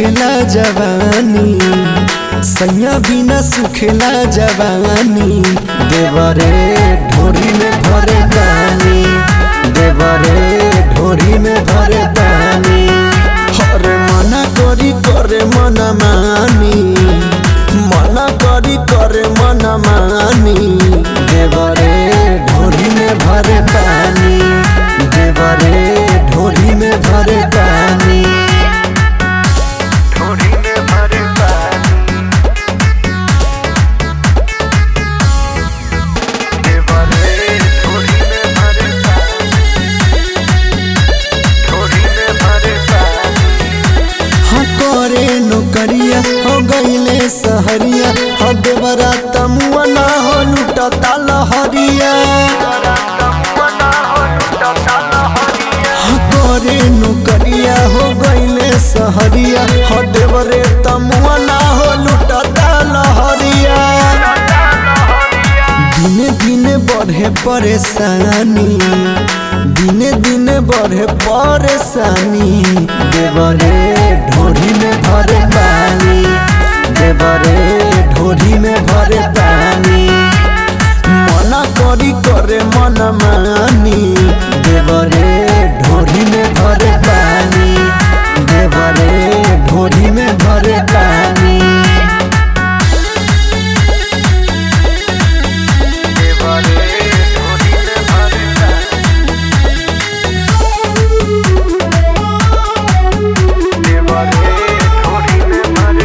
सुखेला जवानी सैया बिना सुखेला जवानी देवरे ढोरी में भरे पानी देवरे ढोरी में भरे पानी हरे मना करी करे मना मानी मना करी करे मना मानी देवरे ढोरी में भरे पानी देवरे ढोरी में भरे पानी ढोरी में भरे पानी देवरे ढोरी में भरे पानी ढोरी में भरे पानी हाँ करे नौकरिया हो गईले सहरिया हो देवरा तमुआ ना हो लुटता लहरिया हाँ करे नौकरिया हो गईले सहरिया हो देवरे तमुआ ना हो लुटता लहरिया दिने दिने बढ़े परेशानी दिने दिने बढ़े परेशानी देवरे ढोरी में भरे पानी देवरे ढोरी में भरे पानी मना करी करे मन मानी देवरे ढोरी में भरे पानी देवरे ढोरी में भरे पानी देवरे ढोरी में भरे पानी देवरे ढोरी में भरे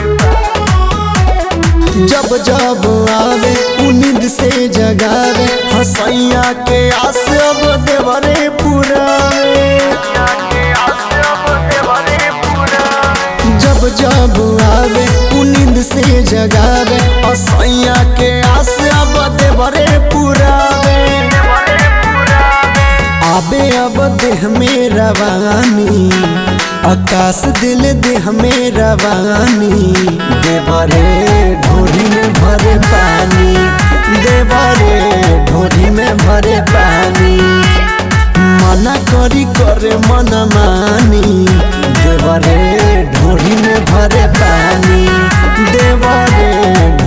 पानी जब जब आवे उ नींद से जगावे हसैया के आस अब देवरे पुरावे जब जब आवे उ नींद से जगावे हसैया के आस अब देवरे पुरावे आबे अब देह में रवानी आकाश दिल देह में रवानी देवरे ढोरी में भरे पानी देवरे ढोरी में भरे पानी मना करी करे मन मानी देवरे ढोरी में भरे पानी देवरे